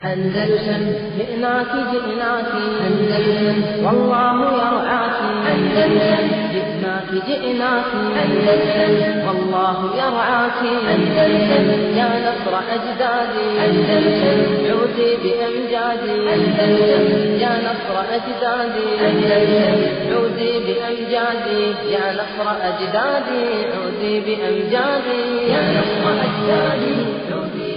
أندلسن جئناك جئناك أندلسن والله يرعاك أندلسن جئناك جئناك أندلسن والله يرعاك أندلسن يا نصر أجدادي أندلسن عودي بأمجادي أندلسن يا نصر أجدادي أندلسن عودي بأمجادي يا نصر أجدادي عودي بأمجادي يا نصر أجدادي عودي بأمجادي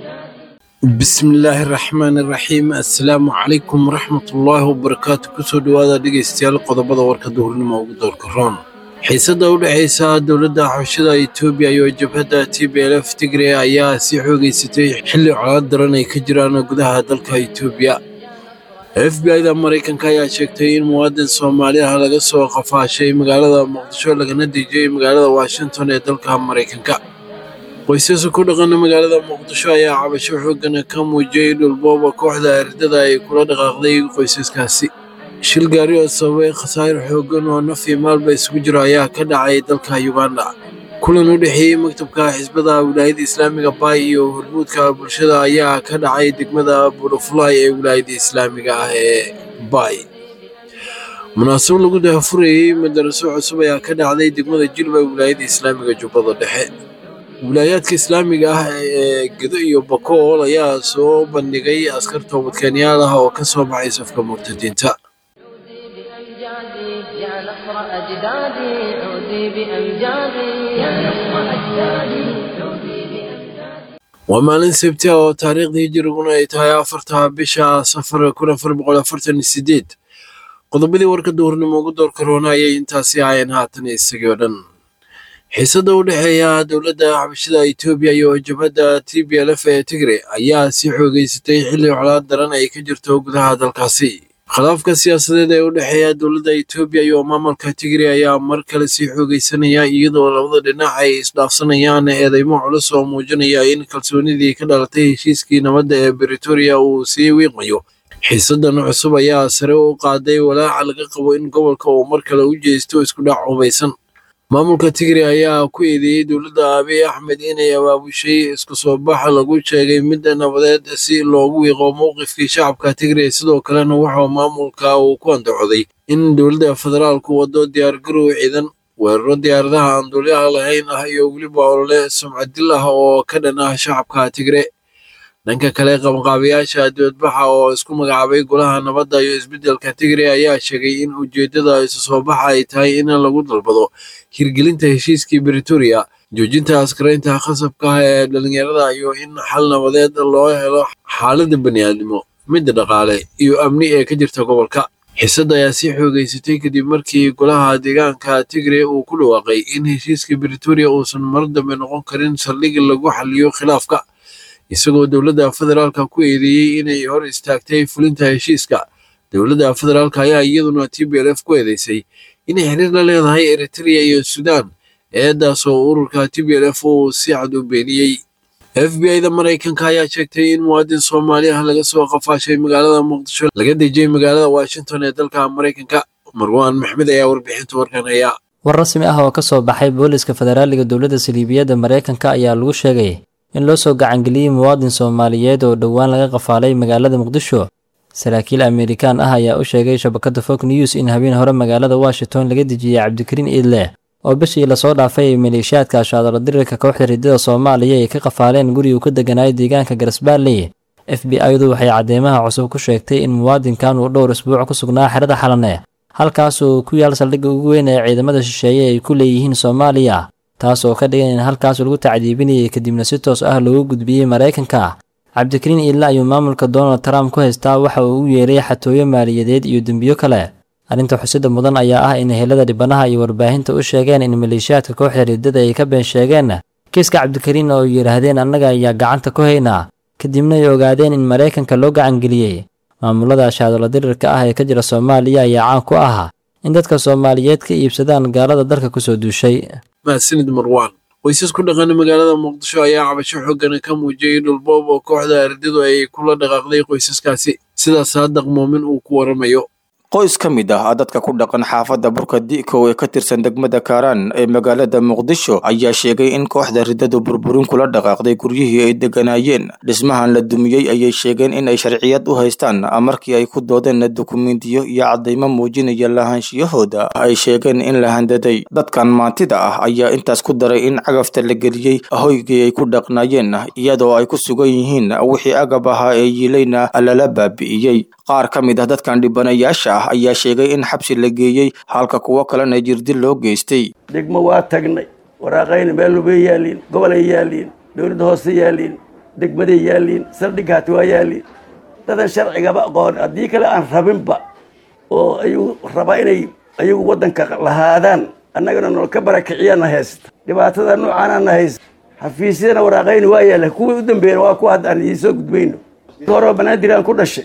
bismillaahi raxmaani raxiim assalaamu calaykum waraxmatullaahi wabarakaatu kusoo dhowaada dhegaystayaal qodobada warka duhurnimo ugu doorka roon xiisadda u dhexaysa dowladda xabashada etoobiya iyo jabhadda t b l f tigre ayaa sii xoogeysatay xilli colaad daran ay ka jiraan gudaha dalka etoobiya f b i da maraykanka ayaa sheegtay in muwaadin soomaali ah laga soo qafaashay magaalada muqdisho lagana dejiyey magaalada washington ee dalka maraykanka qoysaska ku dhaqana magaalada muqdisho ayaa cabasho xoogan ka muujiyey dhulbooba kooxda ardada ay kula dhaqaaqday qoysaskaasi shil gaari oo sababay khasaare xoogan oo naf iyo maalba isugu jiro ayaa ka dhacay dalka uganda kulan u dhexeeyey maktabka xisbada wilaayadda islaamiga baay iyo hormuudka bulshada ayaa ka dhacay degmada burufulay ee wilaayadda islaamiga ah ee baay munaasabad lagu dahafurayey madaraso cusub ayaa ka dhacday degmada jilba ee wilaayadda islaamiga jubbada dhexe wilaayaadka islaamiga ah ee gedo iyo bakool ayaa soo bandhigay askar toobadkeenyaal ah oo ka soo baxay safka murtadiinta عودي بأمجادي يا نصر أجدادي عودي بأمجادي يا نصر أجدادي عودي بأمجادي waa maalin sabti ah oo taariikhdii hijiriguna ay tahay afarta bisha safar kun afar boqol afartan iyo sideed qodobadii warka duhurnimo ugu doorka roona ayay intaasi ahayeen haatan isagii oo dhan xiisadda u dhexeeya dowladda xabashada etoobiya iyo jabhadda t b l f ee tigre ayaa sii xoogeysatay xilli colaad daran ay ka jirto gudaha dalkaasi khilaafka siyaasadeed ee u dhexeeya dowladda etoobiya iyo maamulka tigre ayaa mar kale sii xoogeysanaya iyadoo labada dhinac ay isdhaafsanayaan eedeymo culus oo muujinaya in kalsoonidii ka dhalatay heshiiskii nabadda ee britoria uu sii wiiqmayo xiisadan cusub ayaa sare u qaaday walaaca laga qabo in gobolka uu mar kale u jeesto isku dhac hubaysan maamulka tigre ayaa ku eedeeyey dowladda abiy axmed inay abaabushay isku soo bax lagu sheegay mid nabadeed si loogu wiiqo mowqifkii shacabka tigre sidoo kalena wuxuu maamulka uu ku andacooday in dowladda federaalku wado diyaargarow ciidan weeraro diyaaradaha aan duuliyaha lahayn ah iyo weliba olole sumcadil ah oo ka dhan ah shacabka tigre dhanka kale qabanqaabayaasha dibadbaxa oo isku magacaabay golaha nabadda iyo isbeddelka tigre ayaa sheegay in ujeeddada isu soo baxa ay tahay in lagu dalbado hirgelinta heshiiskii britoria joojinta askaraynta khasabka ah ee dhalinyarada iyo in xal nabadeed loo helo xaaladda bani'aadnimo midda dhaqaale iyo amni ee ka jirta gobolka xiisadda ayaa sii xoogeysatay kadib markii golaha deegaanka tigre uu ku dhawaaqay in heshiiska britoria uusan mar dambe noqon karin saldhig lagu xaliyo khilaafka isagoo dowladda federaalka ku eedeeyey inay hor istaagtay fulinta heshiiska dowladda federaalka ayaa iyaduna t b l f ku eedeysay inay xiriir la leedahay eritrea iyo sudan eedaas oo ururka t b l f uu si cad u beeniyey f b i da maraykanka ayaa sheegtay in muwaadin soomaali ah laga soo qafaashay magaalada muqdisho laga dejiyey magaalada washington ee dalka maraykanka marwaan maxmed ayaa warbixinta warkan haya war rasmi ah oo ka soo baxay booliska federaaliga dowladda saliibiyadda maraykanka ayaa lagu sheegay in loo soo gacangeliyey muwaadin soomaaliyeed oo dhowaan laga qafaalay magaalada muqdisho saraakiil amerikaan ah ayaa u sheegay shabakadda fog news in habeen hore magaalada washington laga dejiyey cabdikariin iidleh oo bishii lasoo dhaafay ay maleeshiyaadka ashaadalo dirirka kooxda riddada soomaaliya ay ka qafaaleen guri uu ka deganaayo deegaanka garasbaalley f b i-du waxay cadeymaha cusub ku sheegtay in muwaadinkan uu dhowr isbuuc ku sugnaa xerada xalane halkaas oo ku yaal saldhigga ugu weyn ee ciidamada shisheeye ay ku leeyihiin soomaaliya taas oo ka dhigan in halkaas lagu tacdiibinayay kadibna si toos ah loogu gudbiyey maraykanka cabdikariin iilla ayuu maamulka donald trump ku haystaa waxa uu u yeeray xatooyo maaliyadeed iyo dembiyo kale arrinta xusida mudan ayaa ah in helada dhibanaha iyo warbaahinta u sheegeen in maleeshiyaadka kooxda riddada ay ka been sheegeen kiiska cabdikariin oo yidhaahdeen annaga ayaa gacanta ku haynaa kadibna ay ogaadeen in maraykanka loo gacangeliyey maamulada ashaadolo dirirka ah ee ka jira soomaaliya ayaa caan ku ah in dadka soomaaliyeed ka iibsadaan gaalada dalka kusoo duushay mahadsanid marwaan qoysas ku dhaqana magaalada muqdisho ayaa cabasho xooggana ka muujiyey dhulboob oo kooxda ardadu ay kula dhaqaaqday qoysaskaasi sidaas saadaq moomin uu ku waramayo qoys ka mid ah dadka ku dhaqan xaafadda burka dikow ee ka tirsan degmada kaaraan ee magaalada muqdisho ayaa sheegay in kooxda riddadu burburin kula dhaqaaqday guryihii ay deganaayeen dhismahan la dumiyey ayay sheegeen in ay sharciyad u haystaan markii ay ku doodeen dukumentiyo iyo caddaymo muujinaya lahaanshiyahooda ay sheegeen in la handaday dadkan maantida ah ayaa intaas ku daray in cagafta la geliyey hoygii ay ku dhaqnaayeen iyadoo ay ku sugan yihiin wixii agab ahaa ee yiilayna lala baabi'iyey qaar ka mid ah dadkan dhibanayaasha ah ayaa sheegay in xabsi la geeyey halka kuwo kalena jirdil loo geystay degmo waa tagnay waraaqayna meelubay yaaliin gobolay yaaliin dowladda hoose yaaliin degmaday yaaliin saldhighaati waa yaaliin dadan sharcigaba aqoon haddii kale aan rabinba oo ayagu raba inay ayagu waddanka lahaadaan annagana nol ka barakiciyaana haysta dhibaatada noocaanana haysta xafiisyadana waraaqayna waa yaalla kuwii u dambeeyana waa kuwa hadda aan idiin soo gudbayno horoo banaadir aan ku dhashay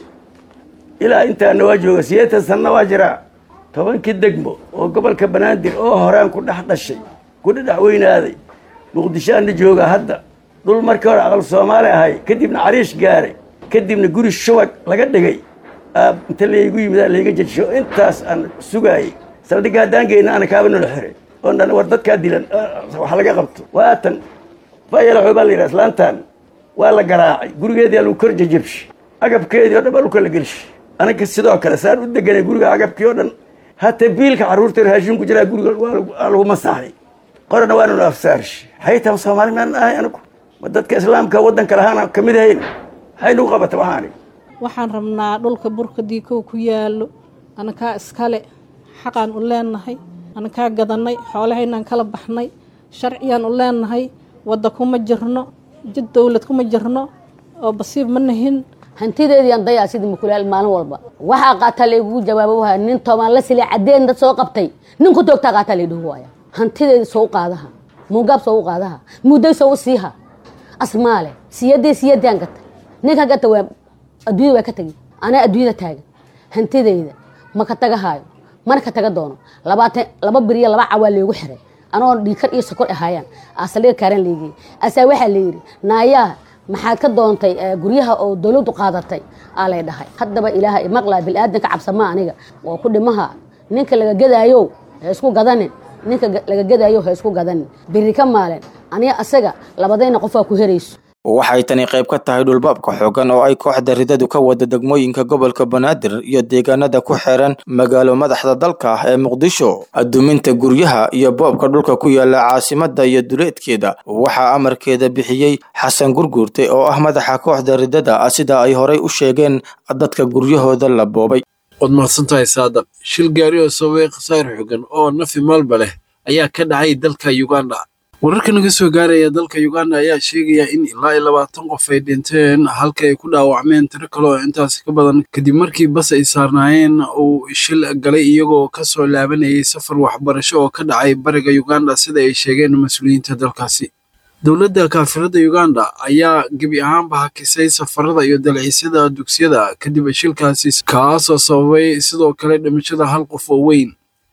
ilaa intaana waa jooga sideetan sanna waa jiraa tobankii degmo oo gobolka banaadir oo horaan ku dhex dhashay ku dhedhex weynaaday muqdishoaana jooga hadda dhul markii hore aqal soomaali ahay kadibna cariish gaaray kadibna guri shubag laga dhigay inta laygu yimid layga jejisho intaas aan sugaayey saldhigga haddaan geyna ana kaaba nolo xiray oon dhan war dadkaa dilan wax laga qabto waatan fayalaxo baa la yidhaha islaantan waa la garaacay gurigeedii lagu kor jajabshay agabkeedii o dhan baa dhulka la gelshay anaga sidoo kale saan u deganay guriga agabkii oo dhan hata biilka carruurta raashin ku jiraa guriga waa lagu masaaxay qorana waananu afsaarshi waxay tahay soomaali maan ahay anigu ma dadka islaamka waddanka lahaana ka mid ahayn maxay nagu qabata waxaani waxaan rabnaa dhulka burka diikow ku yaallo anakaa iskale xaqaan u leenahay anakaa gadannay xoolahaynaan kala baxnay sharciyaan u leenahay wadda kuma jirno jid dowlad kuma jirno oo basiib ma nahin hantideediian dayaa sidii mukulaal maalin walba waxaa qaataa laygugu jawaabo waaya nin toban la sila cadeen dad soo qabtay nin ku toogtaa qaataa laydhihu waaya hantideedii soo u qaadaha muugaab soo u qaadaha mudday soo u siiha asmaale siyadii siyadaan gata ninka gata waa adduunyada waa ka tegi anaa adduunyada taagan hantideyda ma ka tagahaayo mana ka taga doono labaatan laba biriyo laba cawaa leegu xiray anagoo dhiikar iyo sokor ahaayaan asaldhiga kaaran leegiyey asaa waxaa layidhi naayaa maxaad ka doontay guryaha oo dowladdu qaadatay aa lay dhahay haddaba ilaaha maqlaa bilaadanka cabsama aniga oo ku dhimaha ninka laga gadaayo ha isku gadanin ninka laga gadaayo ha isku gadanin beri ka maalen aniga asaga labadayna qofaa ku herayso waxay tani qayb ka tahay dhulbaabka xoogan oo ay kooxda ridadu ka wada degmooyinka gobolka banaadir iyo deegaanada ku xeeran magaalo madaxda dalka ah ee muqdisho aduminta guryaha iyo boobka dhulka ku yaala caasimada iyo duleedkeeda waxaa amarkeeda bixiyey xasan gurguurte oo ah madaxa kooxda ridada sida ay horay u sheegeen dadka guryahooda la boobay waad mahadsantahay saadaq shil gaari oo sababay khasaar xogan oo nafi maalba leh ayaa ka dhacay dalka uganda wararka naga soo gaaraya dalka uganda ayaa sheegaya in ilaa iyo labaatan qof ay dhinteen halka ay ku dhaawacmeen tiro kale oo intaasi ka badan kadib markii bas ay saarnaayeen uu shil galay iyagoo ka soo laabanayay safar waxbarasho oo ka dhacay bariga uganda sida ay sheegeen mas-uuliyiinta dalkaasi dowladda kaafirada uganda ayaa gebi ahaanba hakisay safarada iyo dalxiisyada dugsiyada kadib shilkaasi kaasoo sababay sidoo kale dhimashada hal qof oo weyn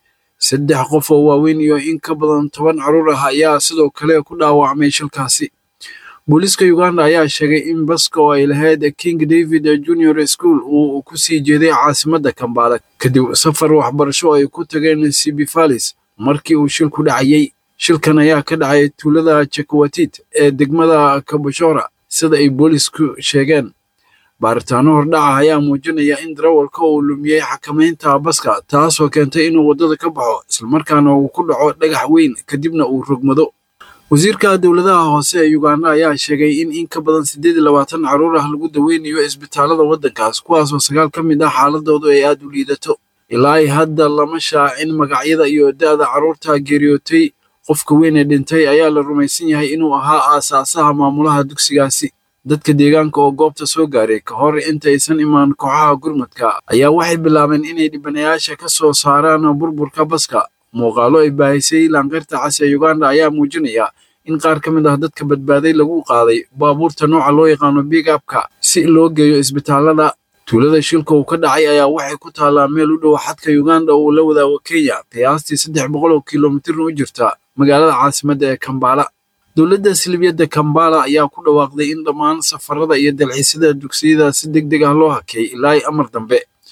saddex qof oo waaweyn iyo in ka badan toban caruur ah ayaa sidoo kale ku dhaawacmay shilkaasi booliiska uganda ayaa sheegay in baska oo ay lahayd king david junior school uu ku sii jeeday caasimadda kambaala kadib safar waxbarasho oo ay ku tageen sibifalis markii uu shilku dhacayey shilkan ayaa ka dhacay tuulada jakwatit ee degmada kaboshora sida ay boolisku sheegeen baaritaano hordhaca ayaa muujinaya in darawalka uu lumiyey xakamaynta baska taasoo keentay inuu waddada ka baxo islamarkaana uu ku dhaco dhagax weyn kadibna uu rogmado wasiirka dowladaha hoose ee uganda ayaa sheegay in in ka badan siddeed iyo labaatan carruur ah lagu daweynayo isbitaalada waddankaas kuwaasoo sagaal ka mid ah xaaladoodu ay aad u liidato ilaa ay hadda lama shaacin magacyada iyo da'da carruurta geeriyootay qofka weyn ee dhintay ayaa la rumaysan yahay inuu ahaa aasaasaha maamulaha dugsigaasi dadka deegaanka oo goobta soo gaaray ka hor intaysan imaan kooxaha gurmadka ayaa waxay bilaabeen inay dhibanayaasha ka soo saaraan burburka baska muuqaalo ay baahisay laanqayrta cas ee uganda ayaa muujinaya in qaar ka mid ah dadka badbaaday lagu qaaday baabuurta nooca loo yaqaano bigabka si loo geeyo isbitaalada tuulada shilka uu ka dhacay ayaa waxay ku taallaa meel u dhow xadka uganda uu la wadaago kenya qiyaastii saddex boqol oo kilomitirna u jirta magaalada caasimadda ee kambala dowladda silibiyadda kambala ayaa ku dhawaaqday in dhammaan safarada iyo dalxiisyada dugsiyada si deg deg ah loo hakay ilaa ay amar dambe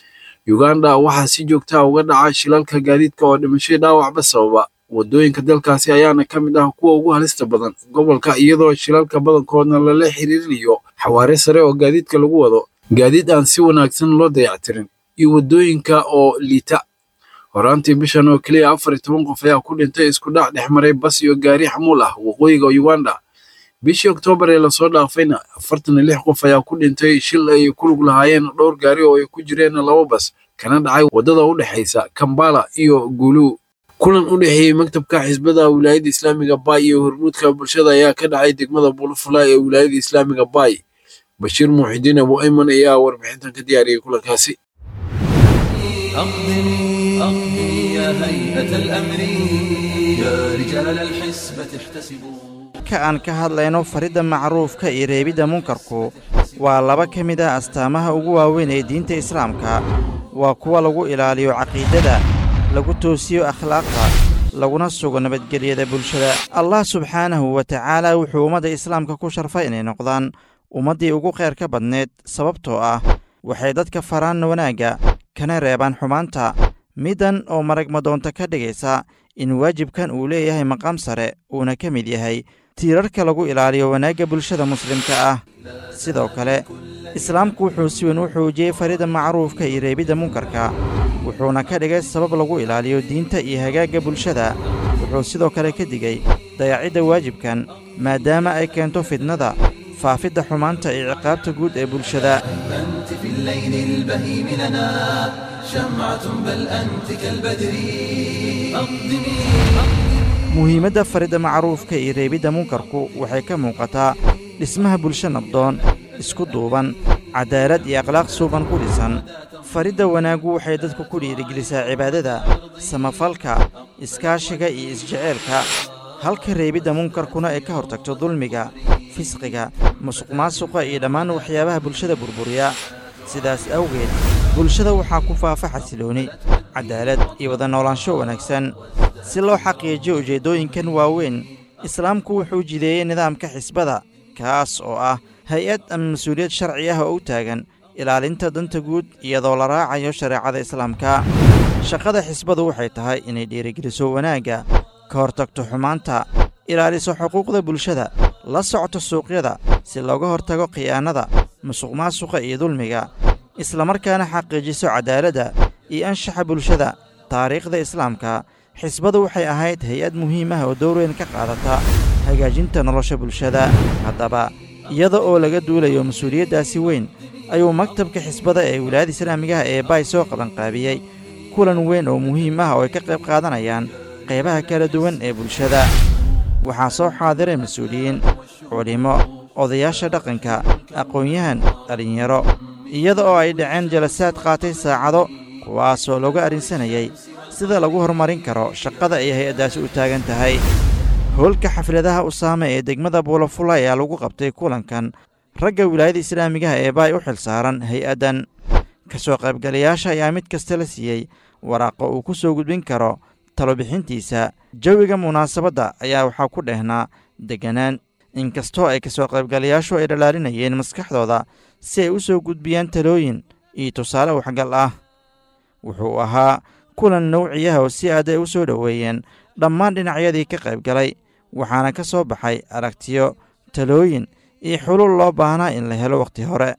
uganda waxaa si joogtaa uga dhaca shilalka gaadiidka oo dhimashay dhaawacba sababa waddooyinka dalkaasi ayaana ka mid ah kuwa ugu halista badan gobolka iyadoo shilalka badankoodna lala xiriirinayo xawaare sare oo gaadiidka lagu wado gaadiid aan si wanaagsan loo dayactirin iyo waddooyinka oo liita horaantii bishan oo keliya afar iyo toban qof ayaa ku dhintay isku dhac dhex maray bas iyo gaari xamuul ah waqooyiga uganda bishii oktoobar ee lasoo dhaafayna afartan iyo lix qof ayaa ku dhintay shil ay ku lug lahaayeen dhowr gaari oo ay ku jireen laba bas kana dhacay waddada u dhexaysa kambala iyo gulu kulan u dhexeeyey maktabka xisbada wilaayadda islaamiga bay iyo hormuudka bulshada ayaa ka dhacay degmada bulufula ee wilaayadda islaamiga bay bashiir muuxidiin abu ayman ayaa warbixintan ka diyaariyey kulankaasi أقدمي أقدمي يا هيئة الأمر يا رجال الحسبة احتسبوا ka aan ka hadlayno faridda macruufka iyo reebidda munkarku waa laba ka mid ah astaamaha ugu waaweyn ee diinta islaamka waa kuwa lagu ilaaliyo caqiidada lagu toosiyo akhlaaqda laguna sugo nabadgelyada bulshada allah subxaanahu wa tacaala wuxuu ummadda islaamka ku sharfay inay noqdaan ummaddii ugu kheyr ka badneed sababtoo ah waxay dadka faraan wanaagga kana reebaan xumaanta middan oo marag madoonta ka dhigaysa in waajibkan uu leeyahay maqaam sare uuna ka mid yahay tiirarka lagu ilaaliyo wanaagga bulshada muslimka ah sidoo kale islaamku wuxuu si weyn u xoojiyey farida macruufka iyo reebidda munkarka wuxuuna ka dhigay sabab lagu ilaaliyo diinta iyo hagaagga bulshada wuxuu sidoo kale ka digey dayacidda waajibkan maadaama ay keento fidnada faafidda xumaanta iyo ciqaabta guud ee bulshada أنت في الليل البهيم لنا شمعة بل أنت كالبدر أقدمي muhiimadda faridda macruufka iyo reebidda munkarku waxay ka muuqataa dhismaha bulsho nabdoon isku duuban cadaalad iyo akhlaaq suuban ku dhisan faridda wanaaggu waxay dadku ku dhiirigelisaa cibaadada samafalka iskaashiga iyo isjeceelka halka reebidda munkarkuna ay ka hortagto dulmiga fisqiga musuqmaasuqa iyo dhammaan waxyaabaha bulshada burburiya sidaas awgeed bulshada waxaa ku faafa xasilooni cadaalad iyo wada noolaansho wanaagsan si loo xaqiijiyo ujeeddooyinkan waaweyn islaamku wuxuu jideeyey nidaamka xisbada kaas oo ah hay-ad ama mas-uuliyad sharci ah oo u taagan ilaalinta danta guud iyadoo la raacayo shareecada islaamka shaqada xisbadu waxay tahay inay dhiirigeliso wanaagga ka hortagto xumaanta ilaaliso xuquuqda bulshada la socto suuqyada si looga hortago khiyaanada musuqmaasuqa iyo dulmiga islamarkaana xaqiijiso cadaaladda iyo anshaxa bulshada taariikhda islaamka xisbadu waxay ahayd hay-ad muhiim ah oo door weyn ka qaadata hagaajinta nolosha bulshada haddaba iyada oo laga duulayo mas-uuliyaddaasi weyn ayuu maktabka xisbada ee wilaayada islaamigaha ee baay soo qabanqaabiyey kulan weyn oo muhiim ah oo ay ka qayb qaadanayaan qaybaha kala duwan ee bulshada waxaa soo xaadiray mas-uuliyiin culimmo odayaasha dhaqanka aqoon-yahan dhallinyaro iyada oo ay dhaceen jalasaad qaatay saacado kuwaasoo looga arrinsanayay sida lagu horumarin karo shaqada ay hay-addaasi u taagan tahay howlka xafladaha usaame ee degmada buulafula ayaa lagu qabtay kulankan ragga wilaayada islaamigaha ee baay u xil saaran hay-addan ka soo qaybgalayaasha ayaa mid kasta la siiyey waraaqo uu ku soo gudbin karo talobixintiisa jawiga munaasabadda ayaa waxaa ku dhehnaa degganaan inkastoo ay kasoo qaybgalayaashu ay dhalaalinayeen maskaxdooda si ay u soo gudbiyaan talooyin iyo tusaale waxgal ah wuxuu ahaa kulan nawciyaha oo si aad ay u soo dhoweeyeen dhammaan dhinacyadii ka qayb galay waxaana ka soo baxay aragtiyo talooyin iyo xulul loo baahnaa in la helo wakhti hore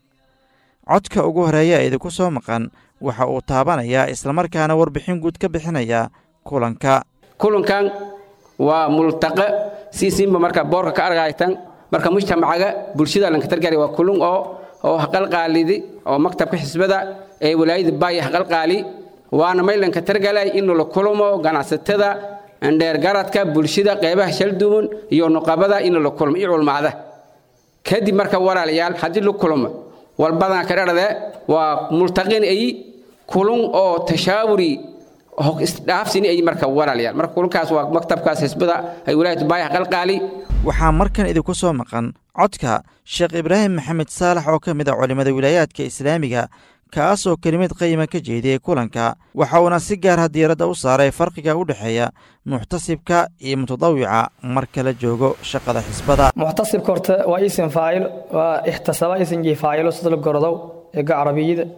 codka ugu horeeya ee idinku soo maqan waxa uu taabanayaa islamarkaana warbixin guud ka bixinayaa kulanka kulankan waa multaqe siisinba marka boorka ka argaytan marka mujtamacaga bulshada lankatargari waa kulun oo oo haqalqaalidi oo maktabka xisbada ee walaayada baaya haqalqaali waana maylanka targalay in la kulmo ganacsatada dheergaradka bulshada qeybaha shalduwan iyo nuqabada in la kulmo iyo culmaada kadib marka walaalayaal haddii la kulmo walbadan ka dharade waa multaqin ay kulun oo tashaawuri isdhaafsini ay marka walaalayaal marka kulunkaas waa maktabkaas xisbada ay walaayada baaya haqalqaali waxaa markan idinku soo maqan codka sheekh ibraahim maxamed saalax oo ka mid a culimmada wilaayaadka islaamiga kaas oo kelimad qayima ka jeediyey kulanka waxa uuna si gaarha diiradda u saaray farqiga u dhexeeya muxtasibka iyo mutadawica marka la joogo shaqada xisbada muxtasibka horta waa isim faacil waa ixtasaba isimkii faacilo sida la gorodow eega carabiyada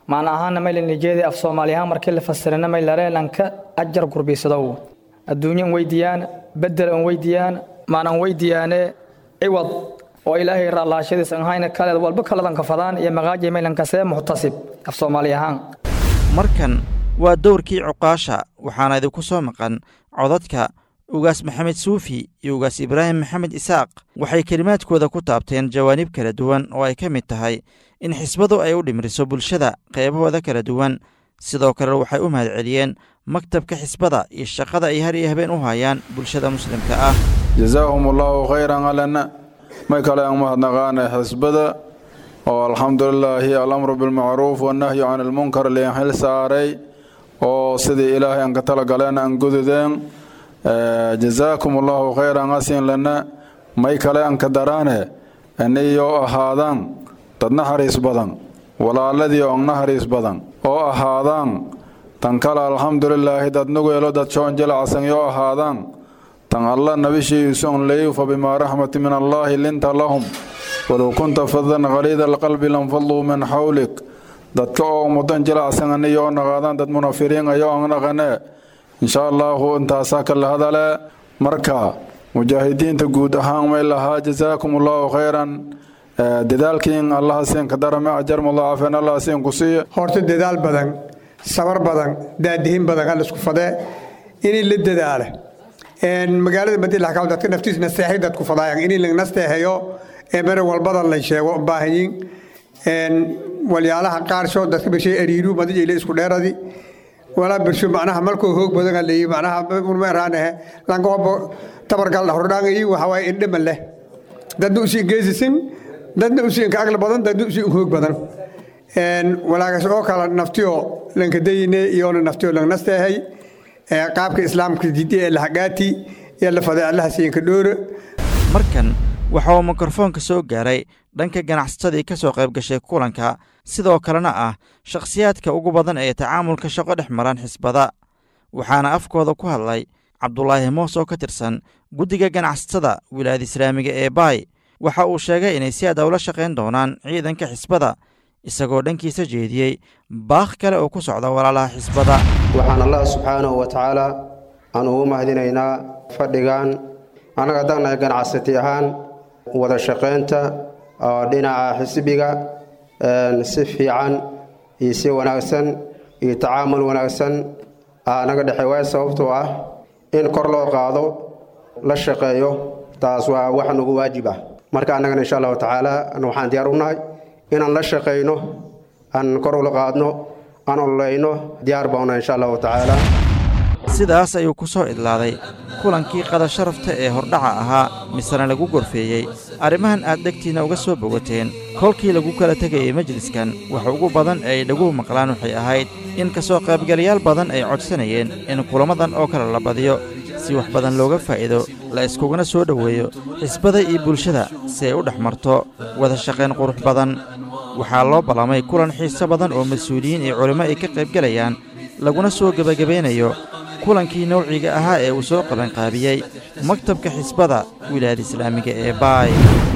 macna ahaana maylan nijeedi af soomaali ahaan markii la fasirana may lareelanka ajar gurbiisadow adduunyo an weydiiyaan bedel an weydiiyaan macna an weydiiyaane ciwad oo ilaahay raalaashadiis an hayna kaleed walba kaladan kafadaan iyo maqaaji maylankasee muxtasib af soomaali ahaan markan waa dowrkii cuqaasha waxaana idinku soo maqan codadka ugaas maxamed suufi iyo ugaas ibraahim maxamed isaaq waxay kelimaadkooda ku taabteen jawaanib kala duwan oo ay ka mid tahay in xisbadu ay u dhimriso bulshada qeybahooda kala duwan sidoo kale waxay u mahadceliyeen maktabka xisbada iyo shaqada ay har iyo habeen u hayaan bulshada muslimka ah jazaahum allaahu khayran alana may kale aan mahadnaqaana xisbada oo alxamdulilaahi alamru bilmacruuf wannahyu can ilmunkar liin xil saaray oo sidii ilaahay aan ka talagaleen aan gududeen jazaakum allahu khayran asin lana may kale aan ka daraane iniyoo ahaadaan dad naxariis badan walaaladii oo naxariis badan oo ahaadaan tan kale alxamdulilaahi dad nugeelo dad shoon jilacsan yoo ahaadaan tan alla nabishiisun leeyu fa bimaa raxmati min allaahi linta lahum walow kunta fadan khaliida alqalbi lanfaduu min xawlik dadka oo mudan jilacsan aniyoo naqaadaan dad munafiriin ayoo aan naqane insha allaahu intaasaa kala hadale marka mujaahidiinta guud ahaan may lahaa jazaakum allahu khayran dadaalkiin allaha siin ka darame ajar mudaacafeen allaha siin ku siiya horta dadaal badan sabar badan daadihin badan hal isku fadee inay la dadaala magaalada madilaxkaw dadka naftiis nasteexay dadku fadaayan inay la nasteexeeyo ee mere walbadan la sheego baahanyin walyaalaha qaarsho dadka bishay ariiru madijayla isku dheeradi walaa birsho macnaha malkoo hoog badan leeyi macnaha urmeeraanahe langobo tabargal hordhaangayi waxawaaye indhama leh dadna usii geesisin dadna usii ka agla badan dadna usii hoog badan walaagas oo kale naftiyo lankadayine iyoona naftiyo langnasteehay qaabka islaamka jidi ee lahagaati iyo lafade allaha siinka dhoora markan waxa uu mikrofoonka soo gaaray dhanka ganacsatadii ka soo qayb gashay kulanka sidoo kalena ah shakhsiyaadka ugu badan ee tacaamulka shaqo dhex maran xisbada waxaana afkooda ku hadlay cabdulaahi moos oo ka tirsan guddiga ganacsatada wilaayada islaamiga ee baay waxa uu sheegay inay si aad ula shaqayn doonaan ciidanka xisbada isagoo dhankiisa jeediyey baakh kale oo ku socda walaalaha xisbada waxaan allah subxaanahu wa tacaala aan ugu mahadinaynaa fadhigan annaga haddaan ganacsati ahaan wada shaqaynta oo dhinaca xisbiga si fiican iyo si wanaagsan iyo tacaamul wanaagsan naga dhexey waay sababtoo ah in kor loo qaado la shaqeeyo taas waa wax nugu waajib ah marka annagana insha allahu tacaala waxaan diyaar u nahay inaan la shaqayno aan kor ula qaadno aan ololeyno diyaar bauna insha allahu tacaala sidaas ayuu ku soo idlaaday kulankii qada sharafta ee hordhaca ahaa misena lagu gorfeeyey arrimahan aad dhegtiinna uga soo bogateen kolkii lagu kala tegayey majliskan waxa ugu badan ee ay dhaguhu maqlaan waxay ahayd in ka soo qaybgalayaal badan ay codsanayeen in kulammadan oo kale la badiyo si wax badan looga faa'iido la iskuguna soo dhoweeyo xisbada iyo bulshada si ay u dhex marto wada shaqayn qurux badan waxaa loo ballamay kulan xiiso badan oo mas-uuliyiin iyo culimmo ay ka qaybgelayaan laguna soo gebagabaynayo kulankii nowciga ahaa ee uu soo qabanqaabiyey maktabka xisbada wilaayada islaamiga ee baay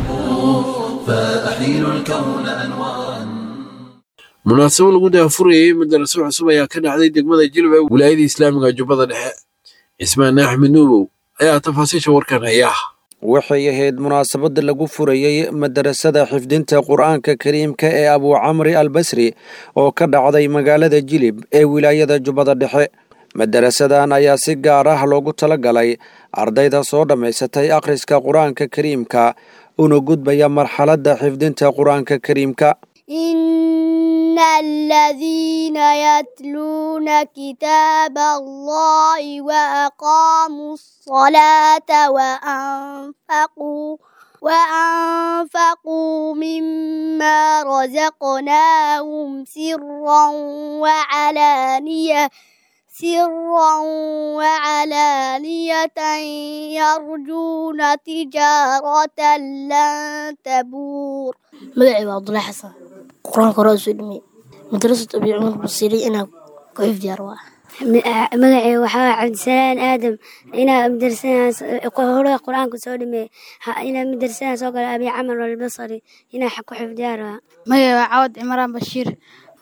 munaasabo lagu daafurayey madaraso cusub ayaa ka dhacday degmada jilba ee wilaayada islaamiga jubbada dhexe cismaan axmed nuubow ayaa tafaasiisha warkan haya waxay ahayd munaasabada lagu furayey madarasada xifdinta qur-aanka kariimka ee abuucamri albasri oo ka dhacday magaalada jilib ee wilaayada jubbada dhexe madarasadan ayaa si gaar ah loogu talagalay ardayda soo dhammaysatay akhriska qur-aanka kariimka una gudbaya marxaladda xifdinta qur-aanka kariimka إن الذين يتلون كتاب الله وأقاموا الصلاة وأنفقوا وأنفقوا مما رزقناهم سرا وعلانية سرا وعلانية يرجون تجارة لن تبور magacayga waa abdullahi xasan qur-aanka hore usoo dhameeyey madrasat abi cumar basiiri inaa ku xifdiyaar waa magacay waxaa cabdisalaan aadam inaa madrasahore qur-aanka soo dhameeyey inaa madrasadan soo gala abi camar albasari inaa ku xifdiyaa rabaa magacay waa cawad cimraan bashiir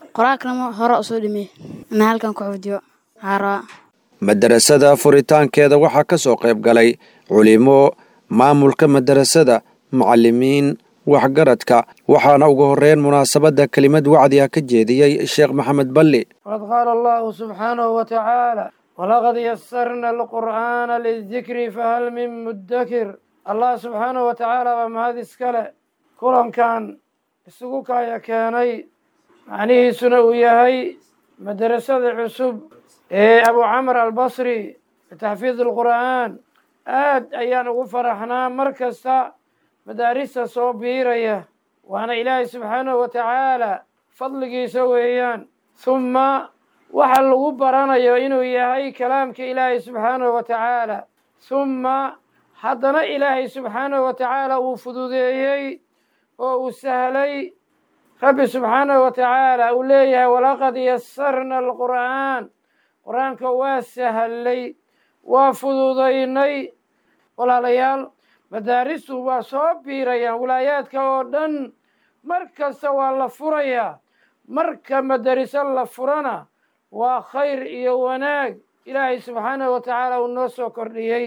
qur-aankana hore usoo dhimey ina halkan ku xifdiyo haaraa madarasada furitaankeeda waxaa ka soo qayb galay culimo maamulka madarasada macalimiin waxgaradka waxaana ugu horeyn munaasabadda kelimad wacdi ah ka jeediyey sheekh maxamed balli qad qaala allahu subxaanahu wa tacaala walaqad yasarna alqur'aana lidikri fahal min muddakir allah subxaanahu wa tacaala waa mahad iskale kulankan isugu kaya keenay macnihiisuna uu yahay madarasada cusub ee abu camr albasri bitaxfiid alqur'aan aad ayaan ugu faraxnaa mar kasta madaarista soo biiraya waana ilaahay subxaanahu wa tacaala fadligiisa weeyaan humma waxa lagu baranayo inuu yahay kalaamka ilaahay subxaanahu wa tacaala humma haddana ilaahay subxaanahu wa tacaala uu fududeeyey oo uu sahlay rabbi subxaanahu wa tacaala uu leeyahay walaqad yasarna alqur'aan qur-aanka waa sahlay waa fududaynay walaalayaal madaaristu waa soo biirayaan wilaayaadka oo dhan mar kasta waa la furayaa marka madariso la furana waa khayr iyo wanaag ilaahay subxaanahu wa tacaala uu noo soo kordhiyey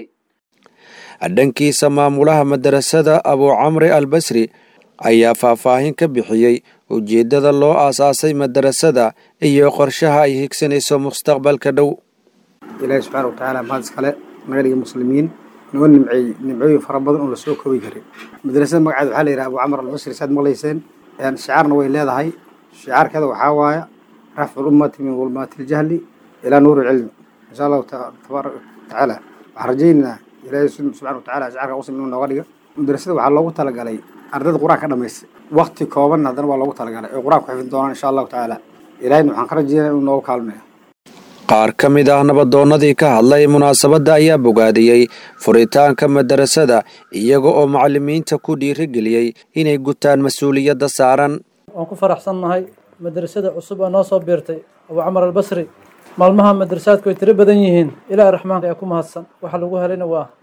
dhankiisa maamulaha madarasada abu camri albasri ayaa faahfaahin ka bixiyey ujeeddada loo aasaasay madarasada iyo qorshaha ay higsanayso mustaqbalka dhow ilaahay subxaana wa tacaala mahad iskale naga dhigi muslimiin noo nimceey nimcooyin fara badan oo lasoo koobi karin madrasada magaceeda waxaa la yidhaha abu camar albasri saad maqlayseen shicaarna way leedahay shicaarkeeda waxaa waaya rafcu lummati min dulmaati ljahli ilaa nuuri cilmi insha allahu tabaaraka watacaala waxaan rajaynaynaa ilaahay subxana wa tacala shicaarka muslim inuu nooga dhiga madrasada waxaa loogu talagalay ardayda qur-aanka ka dhamaystay wakti kooban haddana waa loogu talagalay oo qur-aanka ku xifin doonaan insha allahu tacaala ilahayna waxaan ka rajaynaya inuu noogu kaalmeeyo qaar ka mid ah nabadoonnadii ka hadlay munaasabadda ayaa bogaadiyey furitaanka madarasada iyaga oo macalimiinta ku dhiirigeliyey inay gutaan mas-uuliyadda saaran waan ku faraxsannahay madrasada cusub oo noo soo biirtay abu camar albasri maalmaha madrasaadku way tiro badan yihiin ilaahay raxmaanka ee ku mahadsan waxa lagu helayna waa